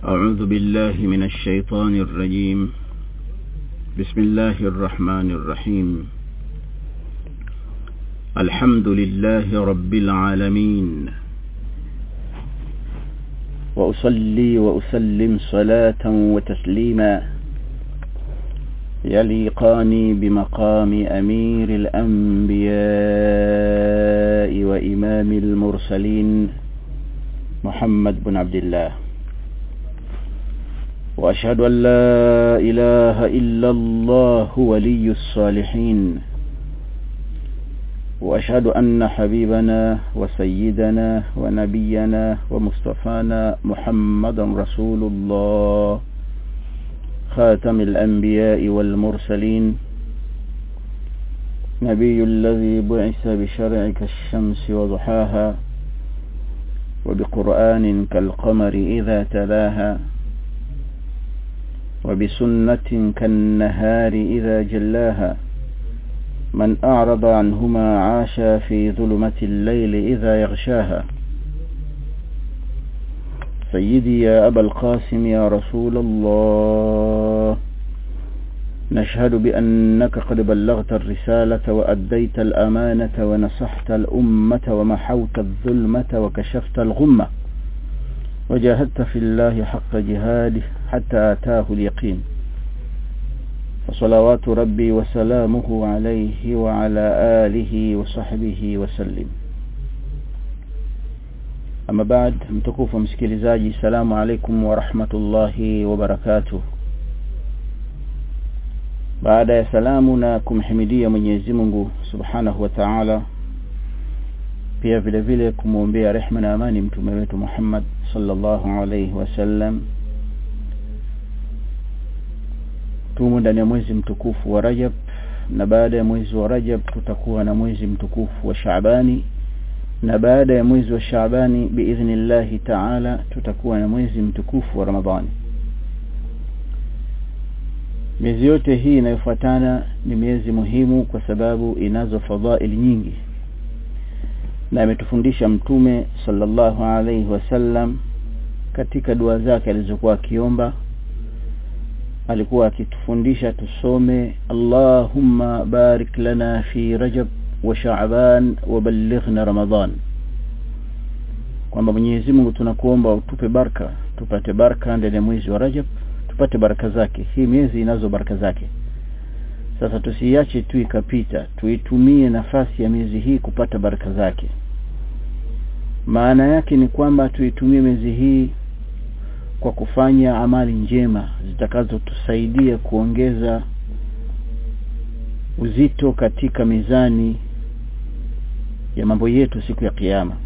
أعوذ بالله من الشيطان الرجيم بسم الله الرحمن الرحيم الحمد لله رب العالمين وأصلي وأسلم صلاة وتسليما يليقان بمقام أمير الأنبياء وإمام المرسلين محمد بن عبد الله وأشهد أن لا إله إلا الله ولي الصالحين وأشهد أن حبيبنا وسيدنا ونبينا ومصطفانا محمد رسول الله خاتم الأنبياء والمرسلين نبي الذي بعث بشرع كالشمس وضحاها وبقرآن كالقمر إذا تلاها وبسنة كالنهار إذا جلاها من أعرض عنهما عاش في ظلمة الليل إذا يغشاها سيدي يا أبا القاسم يا رسول الله نشهد بأنك قد بلغت الرسالة وأديت الأمانة ونصحت الأمة ومحوت الظلمة وكشفت الغمة وجاهدت في الله حق جهاده حتى آتاه اليقين فصلوات ربي وسلامه عليه وعلى آله وصحبه وسلم أما بعد mtukufu msikilizaji salamu alaikum wa rahmatullahi wa barakatuh baada ya salamu na kumhimidia Mwenyezi Mungu Subhanahu wa Ta'ala pia vile vile kumwombea rehma na amani mtume wetu Muhammad sallallahu alayhi wasallam tumo ndani ya mwezi mtukufu wa Rajab na baada ya mwezi wa Rajab tutakuwa na mwezi mtukufu wa Shaabani na baada ya mwezi wa Shaabani biidhnillahi ta'ala tutakuwa na mwezi mtukufu wa Ramadhani miezi yote hii inayofuatana ni miezi muhimu kwa sababu inazo fadhaili nyingi na ametufundisha mtume sallallahu alaihi wasallam katika dua zake alizokuwa akiomba alikuwa akitufundisha tusome Allahumma barik lana fi Rajab wa Sha'ban wa ballighna Ramadan kwamba Mwenyezi Mungu tunakuomba utupe baraka tupate baraka ndani ya mwezi wa Rajab tupate baraka zake hii miezi inazo baraka zake sasa tusiache tu ikapita tuitumie nafasi ya miezi hii kupata baraka zake maana yake ni kwamba tuitumie miezi hii kwa kufanya amali njema zitakazotusaidia kuongeza uzito katika mizani ya mambo yetu siku ya kiyama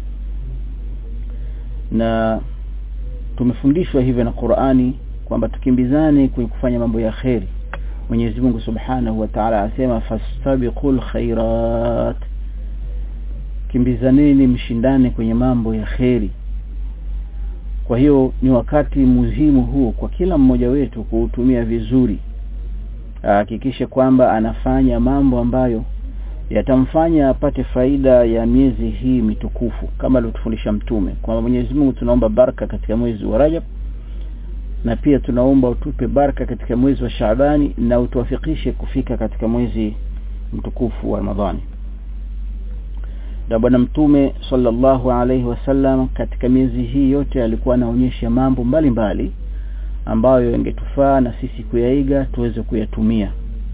na tumefundishwa hivyo na Qur'ani kwamba tukimbizane kwenye kufanya mambo ya kheri Mwenyezi Mungu Subhanahu wa Ta'ala asema fastabiqul khairat kimbizaneni mshindane kwenye mambo ya kheri kwa hiyo ni wakati muhimu huo kwa kila mmoja wetu kuutumia vizuri ahakikishe kwamba anafanya mambo ambayo yatamfanya apate faida ya miezi hii mitukufu kama alivyotufundisha mtume kwamba Mwenyezi Mungu tunaomba baraka katika mwezi wa Rajab na pia tunaomba utupe baraka katika mwezi wa Shaabani na utuwafikishe kufika katika mwezi mtukufu wa Ramadhani na bwana mtume sallallahu alaihi wasallam katika miezi hii yote alikuwa anaonyesha mambo mbalimbali mbali, ambayo yangetufaa na sisi kuyaiga tuweze kuyatumia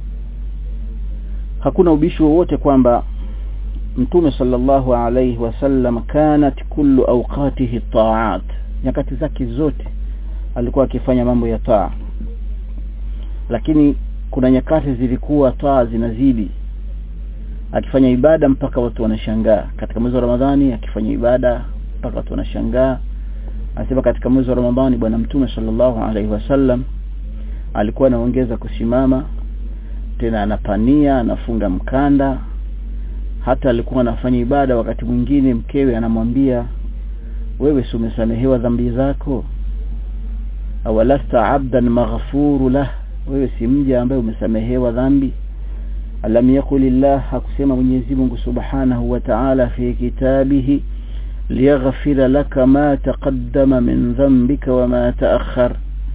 hakuna ubishi wowote kwamba mtume sallallahu alaihi wasallam kanat kullu awqatihi ta'at nyakati zake zote alikuwa akifanya mambo ya taa lakini kuna nyakati zilikuwa taa zinazidi akifanya ibada mpaka watu wanashangaa katika mwezi wa Ramadhani akifanya ibada mpaka watu wanashangaa anasema katika mwezi wa Ramadhani bwana mtume sallallahu alaihi wasallam alikuwa anaongeza kusimama tena anapania anafunga mkanda hata alikuwa anafanya ibada wakati mwingine mkewe anamwambia wewe si umesamehewa dhambi zako awalasta abdan maghfuru lah wewe si mja ambaye umesamehewa dhambi alam yakulillah hakusema Mwenyezi Mungu Subhanahu wa Ta'ala fi kitabihi liyaghfira laka ma taqaddama min dhanbika wa ma ta'akhkhar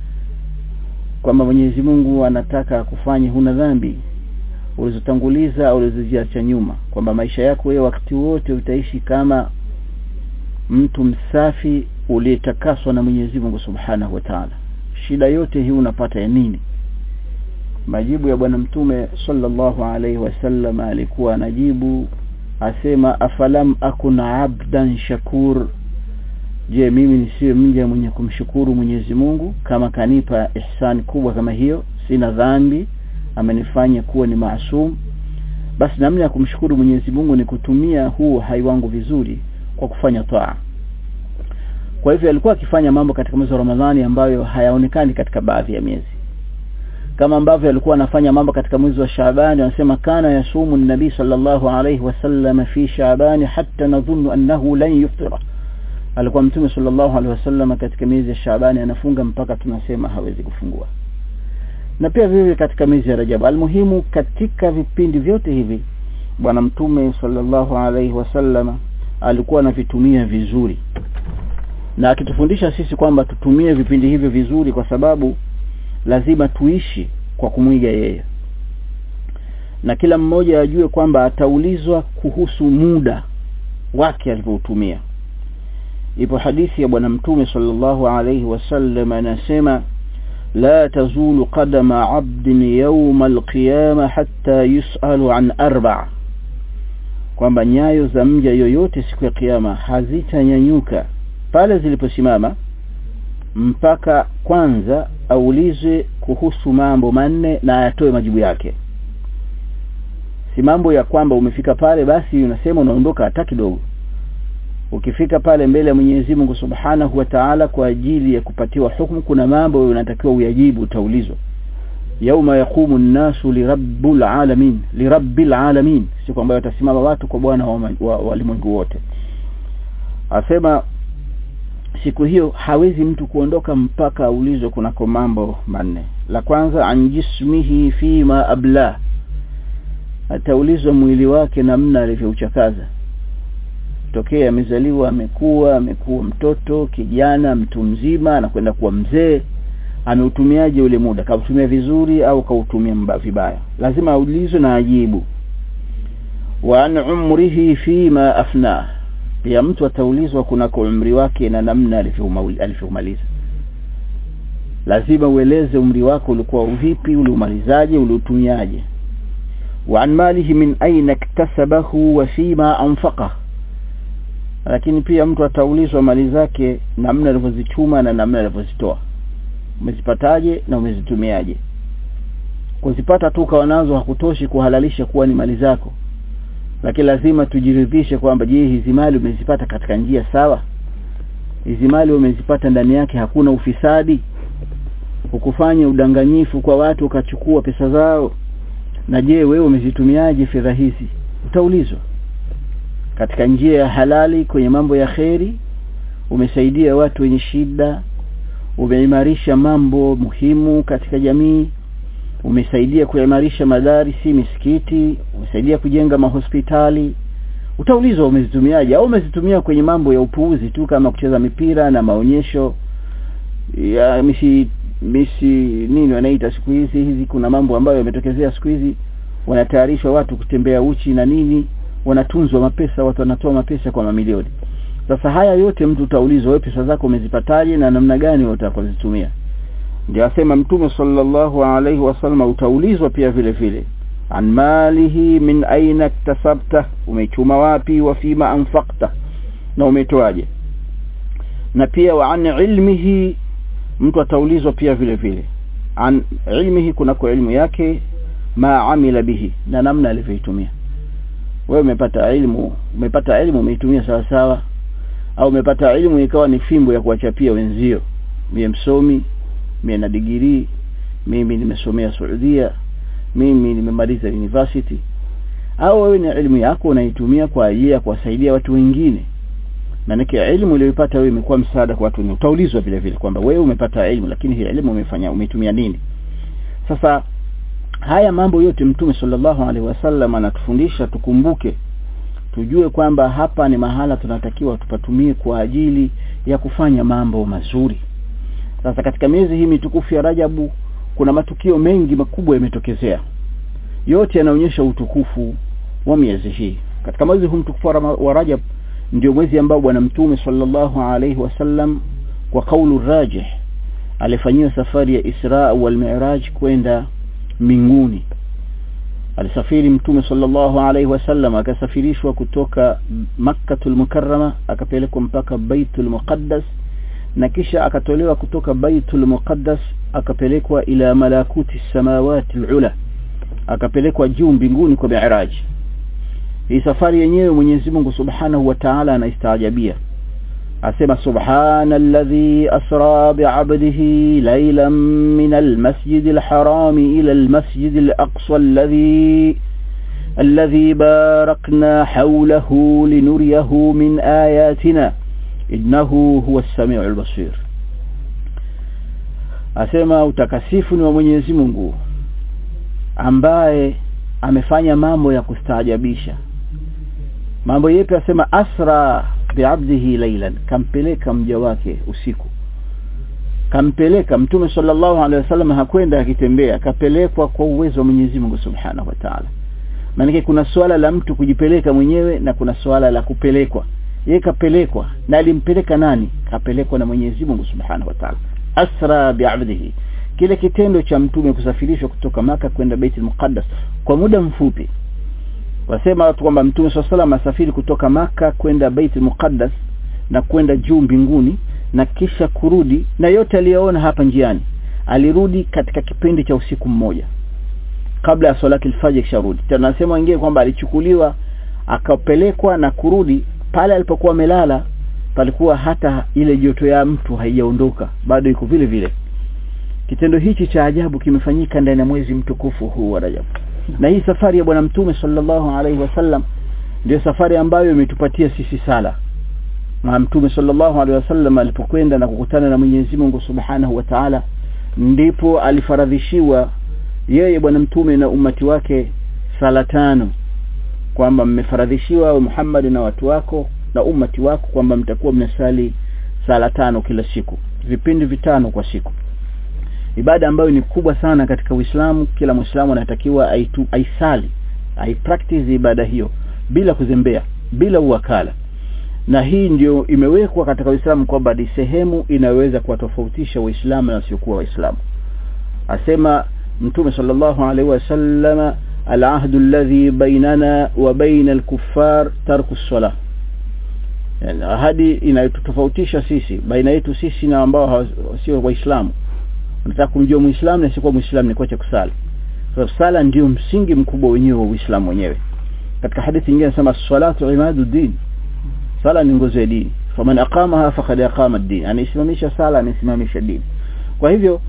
kwamba Mwenyezi Mungu anataka kufanya huna dhambi ulizotanguliza au ulizoziacha nyuma kwamba maisha yako wewe wakati wote utaishi kama mtu msafi uliyetakaswa na Mwenyezi Mungu Subhanahu wa Ta'ala shida yote hii unapata ya nini majibu ya bwana mtume sallallahu alaihi wasallam alikuwa anajibu asema afalam akuna abdan shakur je mimi nisiwe mja mwenye kumshukuru Mwenyezi Mungu kama kanipa ihsani kubwa kama hiyo sina dhambi amenifanya kuwa ni maasum basi namna ya kumshukuru Mwenyezi Mungu ni kutumia huu hai wangu vizuri kwa kufanya taa kwa hivyo alikuwa akifanya mambo katika mwezi wa Ramadhani ambayo hayaonekani katika baadhi ya miezi kama ambavyo alikuwa anafanya mambo katika mwezi wa Shaaban anasema kana yasumu nabii sallallahu alayhi wasallam fi Shaaban hatta nadhunnu annahu lan yuftira alikuwa mtume sallallahu alaihi wasallam katika miezi ya Shaaban anafunga mpaka tunasema hawezi kufungua na pia vile katika miezi ya Rajab almuhimu katika vipindi vyote hivi bwana mtume sallallahu alaihi wasallam alikuwa anavitumia vizuri na akitufundisha sisi kwamba tutumie vipindi hivyo vizuri kwa sababu lazima tuishi kwa kumwiga yeye na kila mmoja ajue kwamba ataulizwa kuhusu muda wake alivyoutumia ipo hadithi ya bwana mtume sallallahu alayhi wasallam anasema la tazulu qadama 'abdin yawm al-qiyamah hatta yus'alu an arba' kwamba nyayo za mja yoyote siku ya kiyama hazitanyanyuka pale ziliposimama mpaka kwanza aulizwe kuhusu mambo manne na ayatoe majibu yake si mambo ya kwamba umefika pale basi unasema unaondoka hata kidogo ukifika pale mbele ya Mwenyezi Mungu Subhanahu wa Ta'ala kwa ajili ya kupatiwa hukumu kuna mambo unatakiwa uyajibu utaulizwa yauma yaqumu an-nasu lirabbil alamin lirabbil alamin siku ambayo watasimama watu kwa bwana wa walimwengu wote asema siku hiyo hawezi mtu kuondoka mpaka aulizwe kunako mambo manne la kwanza an jismihi fima abla ataulizwa mwili wake namna alivyouchakaza tokea amezaliwa amekuwa amekuwa mtoto kijana mtu mzima anakwenda kuwa mzee ameutumiaje ule muda kautumia vizuri au kautumia vibaya lazima aulizwe na ajibu wa an umrihi fima afna pia mtu ataulizwa kunako umri wake na namna alivyomaliza lazima ueleze umri wako ulikuwa vipi uliumalizaje uliutumiaje wa an malihi min aina iktasabahu wa fima anfaqah lakini pia mtu ataulizwa mali zake namna alivyozichuma na namna alivyozitoa umezipataje na umezitumiaje kuzipata tu ukawa nazo hakutoshi kuhalalisha kuwa ni mali zako lakini lazima tujiridhishe kwamba je hizi mali umezipata katika njia sawa hizi mali umezipata ndani yake hakuna ufisadi ukufanya udanganyifu kwa watu ukachukua pesa zao na je wewe umezitumiaje fedha hizi utaulizwa katika njia ya halali kwenye mambo ya kheri umesaidia watu wenye shida umeimarisha mambo muhimu katika jamii umesaidia kuimarisha madarisi misikiti umesaidia kujenga mahospitali utaulizwa umezitumiaje au umezitumia kwenye mambo ya upuuzi tu kama kucheza mipira na maonyesho ya misi misi nini wanaita siku hizi hizi kuna mambo ambayo yametokezea siku hizi wanatayarishwa watu kutembea uchi na nini wanatunzwa mapesa watu wanatoa mapesa kwa mamilioni sasa haya yote mtu utaulizwa wewe pesa zako umezipataje na namna gani utakozitumia ndio asema mtume sallallahu alaihi wasallam utaulizwa pia vile vile an malihi min aina iktasabta umechuma wapi wa fima anfaqta na umetoaje na pia wa an ilmihi mtu ataulizwa pia vile vile an ilmihi kuna kwa ilmu yake ma amila bihi na namna alivyoitumia wewe umepata elimu umepata elimu umeitumia sawa sawa au umepata elimu ikawa ni fimbo ya kuwachapia wenzio mie msomi mie na digirii mimi nimesomea Saudia mimi nimemaliza university au wewe ni elimu yako unaitumia kwa ajili ya kuwasaidia watu wengine maanake elimu uliyoipata wewe imekuwa msaada kwa watu wengine utaulizwa vile vile kwamba wewe umepata elimu lakini hii elimu umefanya umeitumia nini sasa haya mambo yote mtume sallallahu alaihi wasallam anatufundisha tukumbuke tujue kwamba hapa ni mahala tunatakiwa tupatumie kwa ajili ya kufanya mambo mazuri sasa katika miezi hii mitukufu ya Rajabu kuna matukio mengi makubwa yametokezea yote yanaonyesha utukufu wa miezi hii katika mwezi huu mtukufu wa Rajab ndio mwezi ambao bwana mtume sallallahu alaihi wasallam kwa kaulu rajih alifanyia safari ya Isra wal Mi'raj kwenda mbinguni alisafiri mtume sallallahu alaihi wasallam akasafirishwa kutoka Makkatul Mukarrama akapelekwa mpaka Baitul Muqaddas na kisha akatolewa kutoka Baitul Muqaddas akapelekwa ila malakuti samawati ula akapelekwa juu mbinguni kwa Mi'raj hii safari yenyewe Mwenyezi Mungu Subhanahu wa Ta'ala anaistajabia asema subhana alladhi asra bi'abdihi laylan min almasjid alharam ila almasjid alaqsa alladhi الذي باركنا حوله لنريه من آياتنا إنه هو السميع البصير asema utakasifu ni wa Mwenyezi Mungu ambaye amefanya mambo ya kustaajabisha mambo yepi asema asra biabdihi laylan kampeleka mja wake usiku kampeleka mtume sallallahu alaihi wasallam hakwenda akitembea kapelekwa kwa uwezo wa Mwenyezi Mungu Subhanahu wa Ta'ala maana kuna swala la mtu kujipeleka mwenyewe na kuna swala la kupelekwa yeye kapelekwa na alimpeleka nani kapelekwa na Mwenyezi Mungu Subhanahu wa Ta'ala asra biabdihi kile kitendo cha mtume kusafirishwa kutoka maka kwenda Baitul Muqaddas kwa muda mfupi wasema watu kwamba mtume swalla asafiri kutoka maka kwenda Baitul Muqaddas na kwenda juu mbinguni na kisha kurudi na yote aliyoona hapa njiani alirudi katika kipindi cha usiku mmoja kabla ya salati al-fajr kisharudi tunasema wengine kwamba alichukuliwa akapelekwa na kurudi pale alipokuwa amelala palikuwa hata ile joto ya mtu haijaondoka bado iko vile vile kitendo hichi cha ajabu kimefanyika ndani ya mwezi mtukufu huu wa Rajab na hii safari ya bwana mtume sallallahu alaihi wasallam ndio safari ambayo imetupatia sisi sala na mtume sallallahu alaihi wasallam alipokwenda na kukutana na Mwenyezi Mungu Subhanahu wa Ta'ala ndipo alifaradhishiwa yeye bwana mtume na umati wake sala tano kwamba mmefaradhishiwa Muhammad na watu wako na umati wako kwamba mtakuwa mnasali sala tano kila siku vipindi vitano kwa siku ibada ambayo ni kubwa sana katika Uislamu kila Muislamu anatakiwa aitu aisali aipractice ibada hiyo bila kuzembea bila uwakala na hii ndio imewekwa katika Uislamu kwamba ni sehemu inaweza kuwatofautisha Waislamu na wasiokuwa Waislamu asema Mtume sallallahu alaihi wasallam العهد الذي بيننا وبين الكفار ترك الصلاه yani ahadi inayotofautisha sisi baina yetu sisi na ambao sio waislamu unataka kumjua muislamu na sio muislamu ni kuacha kusali kwa so, sala ndio msingi mkubwa wenyewe wa uislamu wenyewe katika hadithi nyingine nasema salatu imadu din sala ni nguzo ya dini faman aqamaha faqad aqama ad-din anisimamisha sala amesimamisha dini kwa hivyo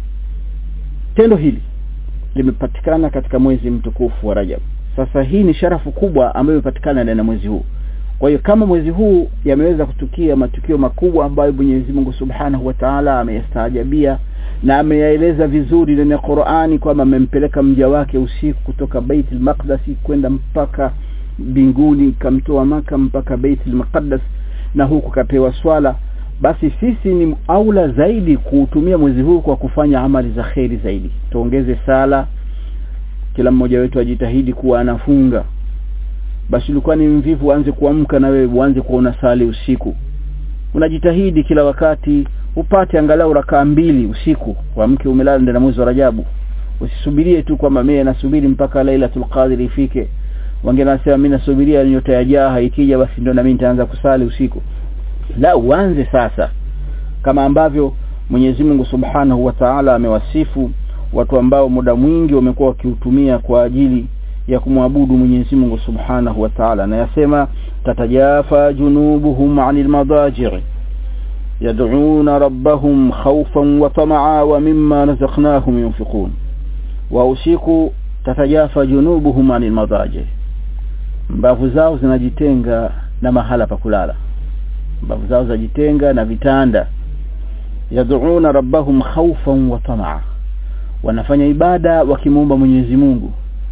tendo hili limepatikana katika mwezi mtukufu wa Rajab sasa hii ni sharafu kubwa ambayo imepatikana ndani ya mwezi huu kwa hiyo kama mwezi huu yameweza kutukia matukio makubwa ambayo Mwenyezi Mungu Subhanahu wa Ta'ala ameyastaajabia na ameyaeleza vizuri ndani ya Qur'ani kwamba amempeleka mja wake usiku kutoka Baitul Maqdis kwenda mpaka mbinguni kamtoa maka mpaka Baitul Maqdis na huku kapewa swala basi sisi ni aula zaidi kuutumia mwezi huu kwa kufanya amali za kheri zaidi tuongeze sala kila mmoja wetu ajitahidi kuwa anafunga basi ulikuwa ni mvivu uanze kuamka na wewe uanze kuona sali usiku unajitahidi kila wakati upate angalau rakaa mbili usiku uamke umelala ndani ya mwezi wa Rajabu usisubirie tu kwamba mimi nasubiri mpaka Lailatul Qadr ifike wengine wanasema mimi nasubiria nyota ya jaha ikija basi ndio na mimi nitaanza kusali usiku la uanze sasa kama ambavyo Mwenyezi Mungu Subhanahu wa Ta'ala amewasifu watu ambao muda mwingi wamekuwa wakiutumia kwa ajili ya kumwabudu Mwenyezi Mungu Subhanahu wa Ta'ala na yasema tatajafa junubuhum 'anil madaji' yad'una rabbahum khawfan wa tama'a wa mimma razaqnahum yunfiqun wa usiku tatajafa junubuhum 'anil madaji' mbavu zao zinajitenga na mahala pa kulala mbavu zao zinajitenga na vitanda yad'una rabbahum khawfan wa tama'a wanafanya ibada wakimwomba Mwenyezi Mungu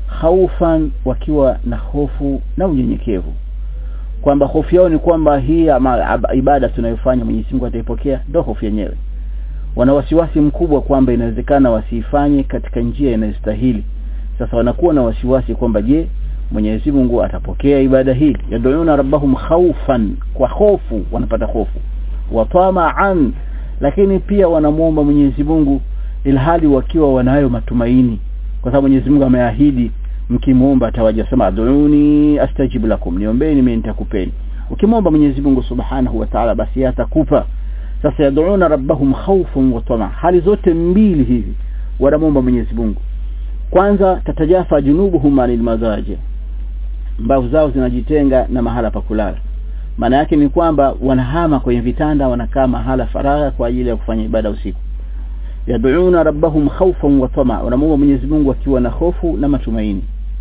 khaufan wakiwa na hofu na unyenyekevu kwamba hofu yao ni kwamba hii ama, ibada tunayofanya Mwenyezi Mungu ataipokea ndio hofu yenyewe wana wasiwasi mkubwa kwamba inawezekana wasiifanye katika njia inayostahili sasa wanakuwa na wasiwasi kwamba je Mwenyezi Mungu atapokea ibada hii yad'una rabbahum khawfan kwa hofu wanapata hofu wa tama'an lakini pia wanamuomba Mwenyezi Mungu ilhali wakiwa wanayo matumaini kwa sababu Mwenyezi Mungu ameahidi mkimuomba atawaja sema ad'uni astajib lakum niombeeni mimi nitakupeni ukimwomba Mwenyezi Mungu Subhanahu wa Ta'ala basi atakupa sasa yad'una rabbahum khawfan wa tama hali zote mbili hivi wanamuomba Mwenyezi Mungu kwanza tatajafa junubuhum anil mazaji mbavu zao zinajitenga na mahala pa kulala maana yake ni kwamba wanahama kwenye vitanda wanakaa mahala faragha kwa ajili ya kufanya ibada usiku yad'una rabbahum khawfan wa tama wanamuomba Mwenyezi Mungu akiwa na hofu na matumaini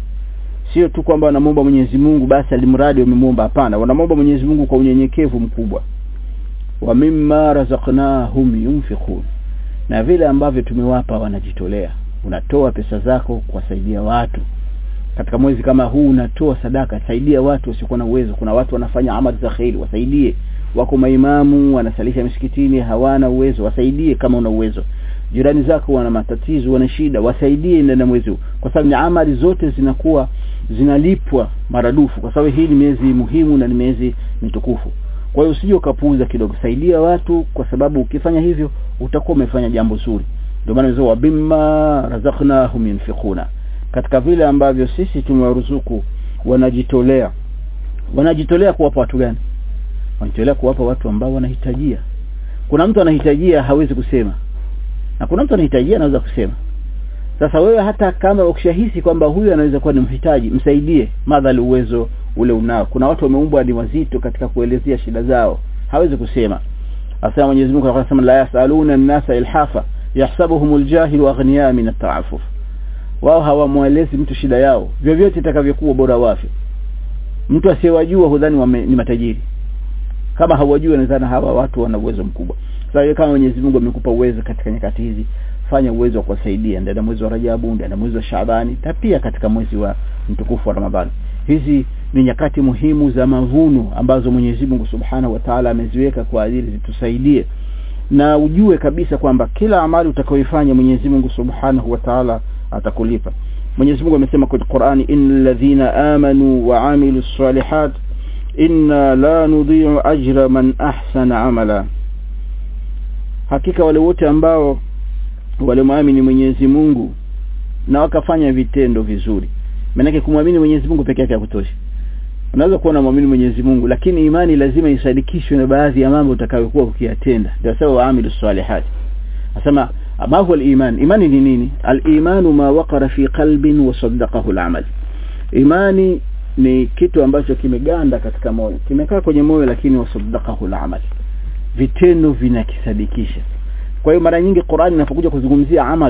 sio tu kwamba wanamuomba Mwenyezi Mungu basi alimradi wamemuomba hapana wanamuomba Mwenyezi Mungu kwa unyenyekevu mkubwa wa mimma razaqnahum yunfiqun na vile ambavyo tumewapa wanajitolea unatoa pesa zako kuwasaidia watu katika mwezi kama huu unatoa sadaka saidia watu wasiokuwa na uwezo kuna watu wanafanya amali za khairi wasaidie wako maimamu wanasalisha misikitini hawana uwezo wasaidie kama una uwezo jirani zako wana matatizo wana shida wasaidie ndani ya mwezi huu kwa sababu ni amali zote zinakuwa zinalipwa maradufu kwa sababu hii ni miezi muhimu na ni miezi mitukufu kwa hiyo usije ukapuuza kidogo saidia watu kwa sababu ukifanya hivyo utakuwa umefanya jambo zuri ndio maana hizo wabimma razaqnahum yunfiquna katika vile ambavyo sisi tumewaruzuku wanajitolea wanajitolea kuwapa watu gani wanajitolea kuwapa watu ambao wanahitajia kuna mtu anahitajia hawezi kusema na kuna mtu anahitajia anaweza kusema sasa wewe hata kama ukishahisi kwamba huyu anaweza kuwa ni mhitaji msaidie madhali uwezo ule unao kuna watu wameumbwa ni wazito katika kuelezea shida zao hawezi kusema asema Mwenyezi Mungu anasema la yasaluna an-nasa ilhafa yahsabuhumul jahilu aghniya min at-ta'affuf wao hawamwelezi mtu shida yao vyovyote itakavyokuwa bora wafyo mtu asiyewajua hudhani wame, ni matajiri kama hawajui wanadhani hawa watu wana uwezo mkubwa sasa kama Mwenyezi Mungu amekupa uwezo katika nyakati hizi fanya uwezo wa kuwasaidia ndani mwezi wa Rajabu ndani mwezi wa Shaabani na pia katika mwezi wa mtukufu wa Ramadhani hizi ni nyakati muhimu za mavuno ambazo Mwenyezi Mungu Subhanahu wa Ta'ala ameziweka kwa ajili zitusaidie na ujue kabisa kwamba kila amali utakayoifanya Mwenyezi Mungu Subhanahu wa Ta'ala atakulipa Mwenyezi Mungu amesema kwenye Qur'ani innal ladhina amanu wa amilus salihat inna la nudhi'u ajra man ahsana amala hakika wale wote ambao walimwamini Mwenyezi Mungu na wakafanya vitendo vizuri maana kumwamini Mwenyezi Mungu peke yake hakutosha unaweza kuwa unamwamini Mwenyezi Mungu lakini imani lazima isadikishwe na baadhi ya mambo utakayokuwa ukiyatenda ndio sawa waamilu salihat asema ma huwa al-iman imani ni nini al-imanu ma waqara fi qalbin wa saddaqahu al-amal imani ni kitu ambacho kimeganda katika moyo kimekaa kwenye moyo lakini wasaddaqahu al-amal vitendo vinakisadikisha kwa hiyo mara nyingi Qur'an inapokuja kuzungumzia amal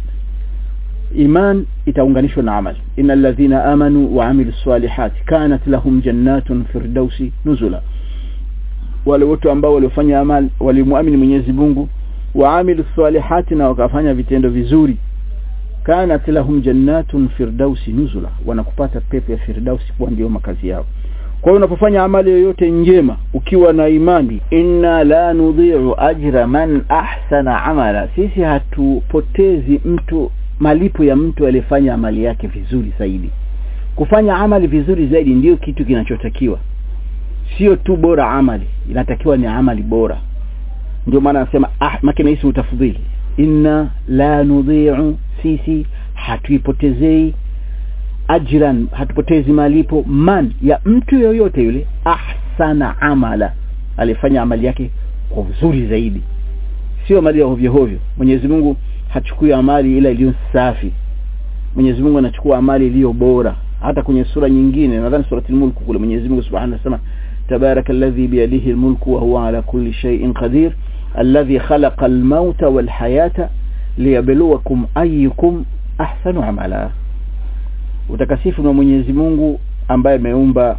iman itaunganishwa na amal innal ladhina amanu wa amilus salihati kanat lahum jannatun firdausi nuzula wale wote ambao waliofanya amal walimuamini Mwenyezi Mungu wa amilus salihati na wakafanya vitendo vizuri kanat lahum jannatun firdausi nuzula wanakupata pepo ya firdausi kuwa ndio makazi yao kwa hiyo unapofanya amali yoyote njema ukiwa na imani inna la nudhi'u ajra man ahsana amala sisi hatupotezi mtu malipo ya mtu aliyefanya amali yake vizuri zaidi kufanya amali vizuri zaidi ndiyo kitu kinachotakiwa sio tu bora amali inatakiwa ni amali bora ndio maana anasema ah makina ismu tafdhili inna la nudhi'u sisi hatuipotezei ajran hatupotezi malipo man ya mtu yoyote yule ahsana amala alifanya amali yake kwa uzuri zaidi sio amali ya hovyo hovyo Mwenyezi Mungu hachukui amali ila iliyo safi Mwenyezi Mungu anachukua amali iliyo bora hata kwenye sura nyingine nadhani surati al-mulk kule Mwenyezi Mungu Subhanahu wa Ta'ala tabarakalladhi biyadihi al-mulku wa huwa ala kulli shay'in qadir alladhi khalaqa al-mauta wal hayata liyabluwakum ayyukum ahsanu amala utakasifu na Mwenyezi Mungu ambaye ameumba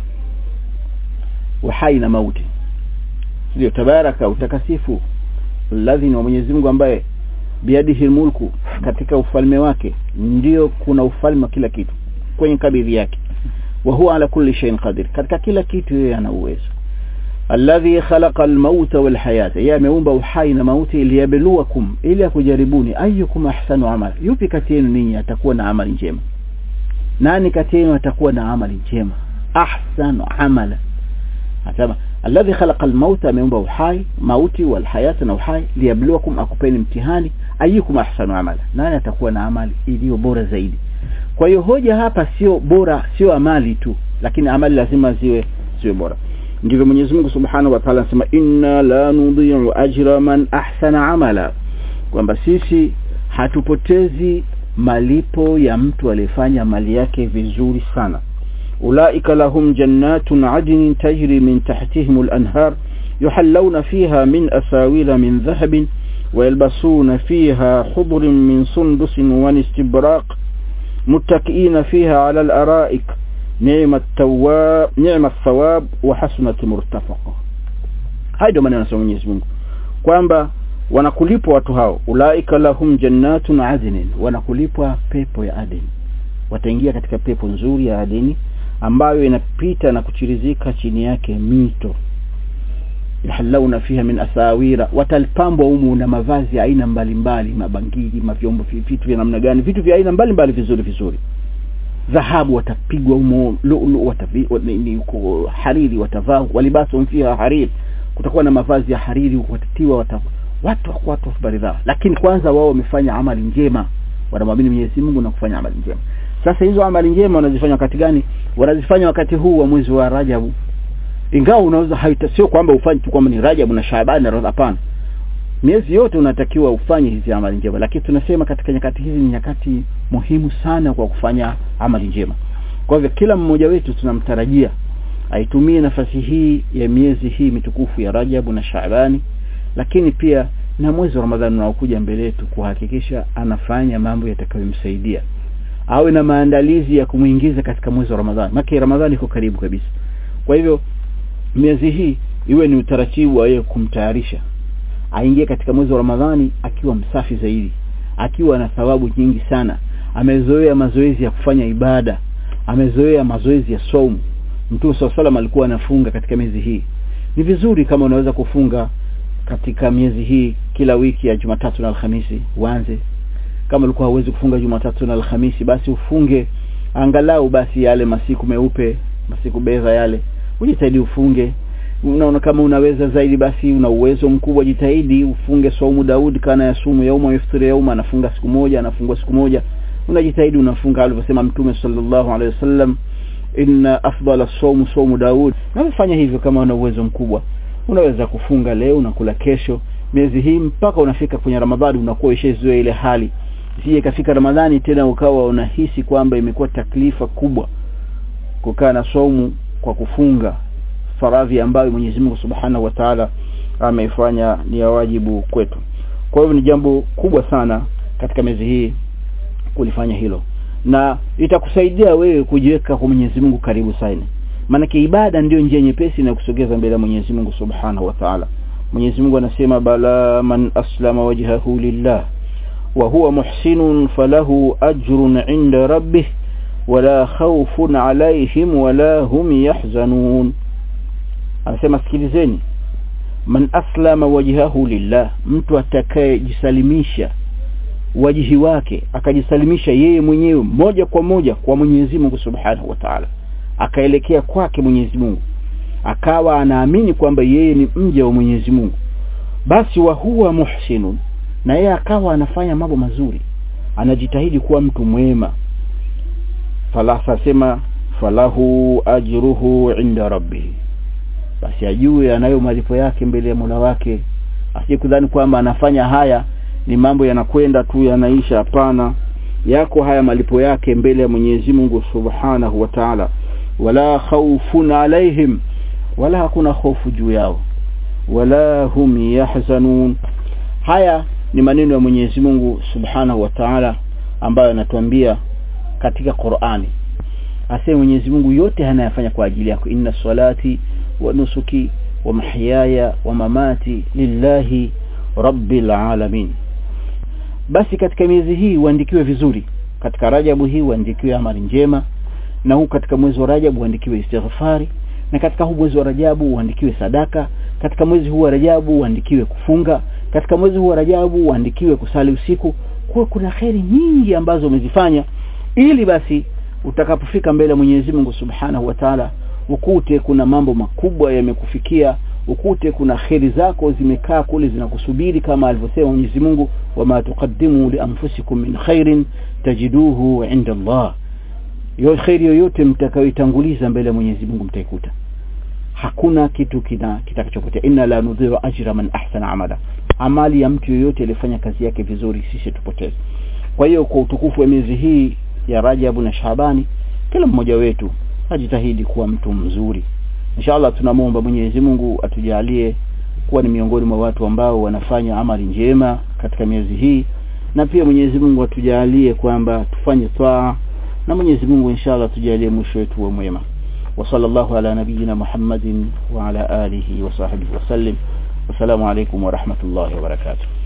uhai na mauti ndio tabaraka utakasifu alladhi wa Mwenyezi Mungu ambaye biadihi mulku katika ufalme wake ndio kuna ufalme wa kila kitu kwenye kabidhi yake wa huwa ala kulli shay'in qadir katika kila kitu yeye ana uwezo alladhi khalaqa almauta walhayata yeye ameumba uhai na mauti liyabluwakum ili akujaribuni ayyukum ahsanu amala yupi kati yenu ninyi atakuwa na amali njema nani kati yenu atakuwa na amali njema ahsanu amala asema alladhi khalaqa almauta ameumba uhai mauti walhayata na uhai liyabluwakum akupeni mtihani ayyukum ahsanu amala nani atakuwa na amali iliyo bora zaidi kwa hiyo hoja hapa sio bora sio amali tu lakini amali lazima ziwe ziwe bora ndivyo Mwenyezi Mungu Subhanahu wa Ta'ala anasema inna la nudhi'u ajra man ahsana amala kwamba sisi hatupotezi malipo ya mtu aliyefanya mali yake vizuri sana ulaika lahum jannatun adnin tajri min tahtihim al-anhar yuhallawna fiha min asawira min dhahabin ويلبسون فيها خضر من سندس واستبراق متكئين فيها على الأرائك نعم التواب نعم الثواب وحسنة مرتفقة هاي ndio maneno ya Mwenyezi Mungu kwamba wanakulipwa watu hao ulaika lahum jannatun adnin wanakulipwa pepo ya Aden wataingia katika pepo nzuri ya Adeni ambayo inapita na kuchirizika chini yake mito yahallawna fiha min asawira watalpambwa humu na mavazi ya aina mbalimbali mabangili mavyombo vitu vya namna gani vitu vya aina mbalimbali vizuri vizuri dhahabu watapigwa humo lulu watavi, hariri watavaa walibasu fiha hariri kutakuwa na mavazi ya hariri watatiwa wata, watu watu baridha lakini kwanza wao wamefanya amali njema wanamwamini Mwenyezi Mungu na kufanya amali njema sasa hizo amali njema wanazifanya wakati gani wanazifanya wakati huu wa mwezi wa Rajabu ingawa unaweza haita sio kwamba ufanye tu kwamba ni Rajabu na Shaaban na hapana miezi yote unatakiwa ufanye hizi amali njema lakini tunasema katika nyakati hizi ni nyakati muhimu sana kwa kufanya amali njema kwa hivyo kila mmoja wetu tunamtarajia aitumie nafasi hii ya miezi hii mitukufu ya Rajabu na Shaabani lakini pia na mwezi wa Ramadhani unaokuja mbele yetu kuhakikisha anafanya mambo yatakayomsaidia awe na maandalizi ya kumuingiza katika mwezi wa Ramadhani maki Ramadhani iko karibu kabisa kwa hivyo miezi hii iwe ni utaratibu wa yeye kumtayarisha aingie katika mwezi wa Ramadhani akiwa msafi zaidi akiwa na thawabu nyingi sana amezoea mazoezi ya kufanya ibada amezoea mazoezi ya saumu Mtume SAW alikuwa anafunga katika miezi hii ni vizuri kama unaweza kufunga katika miezi hii kila wiki ya Jumatatu na Alhamisi uanze kama ulikuwa hauwezi kufunga Jumatatu na Alhamisi basi ufunge angalau basi yale masiku meupe masiku beza yale ujitahidi ufunge unaona kama unaweza zaidi basi una uwezo mkubwa jitahidi ufunge saumu Daud kana ya sumu yauma yaftiri yauma anafunga siku moja anafungua siku moja unajitahidi unafunga alivyosema mtume sallallahu alaihi wasallam inna afdala saumu saumu Daud na fanya hivyo kama una uwezo mkubwa unaweza kufunga leo unakula kesho miezi hii mpaka unafika kwenye Ramadhani unakuwa ishazoea ile hali sije kafika Ramadhani tena ukawa unahisi kwamba imekuwa taklifa kubwa kukaa na saumu kwa kufunga faradhi ambayo Mwenyezi Mungu Subhanahu wa Ta'ala ameifanya ni ya wajibu kwetu. Kwa hivyo ni jambo kubwa sana katika miezi hii kulifanya hilo. Na itakusaidia wewe kujiweka kwa Mwenyezi Mungu karibu sana. Maanake ibada ndiyo njia nyepesi na kusogeza mbele ya Mwenyezi Mungu Subhanahu wa Ta'ala. Mwenyezi Mungu anasema bala man aslama wajhahu lillah wa huwa muhsinun falahu ajrun 'inda rabbih wala khawfun 'alayhim wala hum yahzanun anasema sikilizeni man aslama wajhahu lillah mtu atakayejisalimisha wajihi wake akajisalimisha yeye mwenyewe moja kwa moja kwa Mwenyezi Mungu Subhanahu wa Ta'ala akaelekea kwake Mwenyezi Mungu akawa anaamini kwamba yeye ni mja wa Mwenyezi Mungu basi wa huwa muhsinun na yeye akawa anafanya mambo mazuri anajitahidi kuwa mtu mwema falasa sema falahu ajruhu inda rabbih basi ajue anayo malipo yake mbele ya Mola wake asije kudhani kwamba anafanya haya ni mambo yanakwenda tu yanaisha hapana yako haya malipo yake mbele ya Mwenyezi Mungu Subhanahu wa Ta'ala wala khawfun alaihim wala hakuna hofu juu yao wala hum yahzanun haya ni maneno ya Mwenyezi Mungu Subhanahu wa Ta'ala ambayo anatuambia katika Qur'ani asema Mwenyezi Mungu yote anayafanya kwa ajili yako inna salati wa nusuki wa mahyaya wa mamati lillahi rabbil alamin basi katika miezi hii uandikiwe vizuri katika Rajabu hii uandikiwe amali njema na huu katika mwezi wa Rajab uandikiwe istighfari na katika huu mwezi wa Rajabu uandikiwe sadaka katika mwezi huu wa Rajabu uandikiwe kufunga katika mwezi huu wa Rajabu uandikiwe kusali usiku kwa kuna kheri nyingi ambazo umezifanya ili basi utakapofika mbele ya Mwenyezi Mungu Subhanahu wa Ta'ala ukute kuna mambo makubwa yamekufikia ukute kuna kheri zako zimekaa kule zinakusubiri kama alivyosema Mwenyezi Mungu wama tuqaddimu li anfusikum min khairin tajiduhu inda Allah yo kheri yoyote mtakayoitanguliza mbele ya Mwenyezi Mungu mtaikuta hakuna kitu kina kitakachopotea inna la nudhiru ajra man ahsana amala amali ya mtu yoyote aliyefanya kazi yake vizuri sisi tupoteze kwa hiyo kwa utukufu wa miezi hii ya Rajabu na Shabani kila mmoja wetu ajitahidi kuwa mtu mzuri inshallah tunamwomba Mwenyezi Mungu atujalie kuwa ni miongoni mwa watu ambao wanafanya amali njema katika miezi hii na pia Mwenyezi Mungu atujalie kwamba tufanye twaa na Mwenyezi Mungu inshallah tujalie mwisho wetu wa mwema وصلى الله على نبينا محمد وعلى آله وصحبه وسلم والسلام عليكم ورحمة الله وبركاته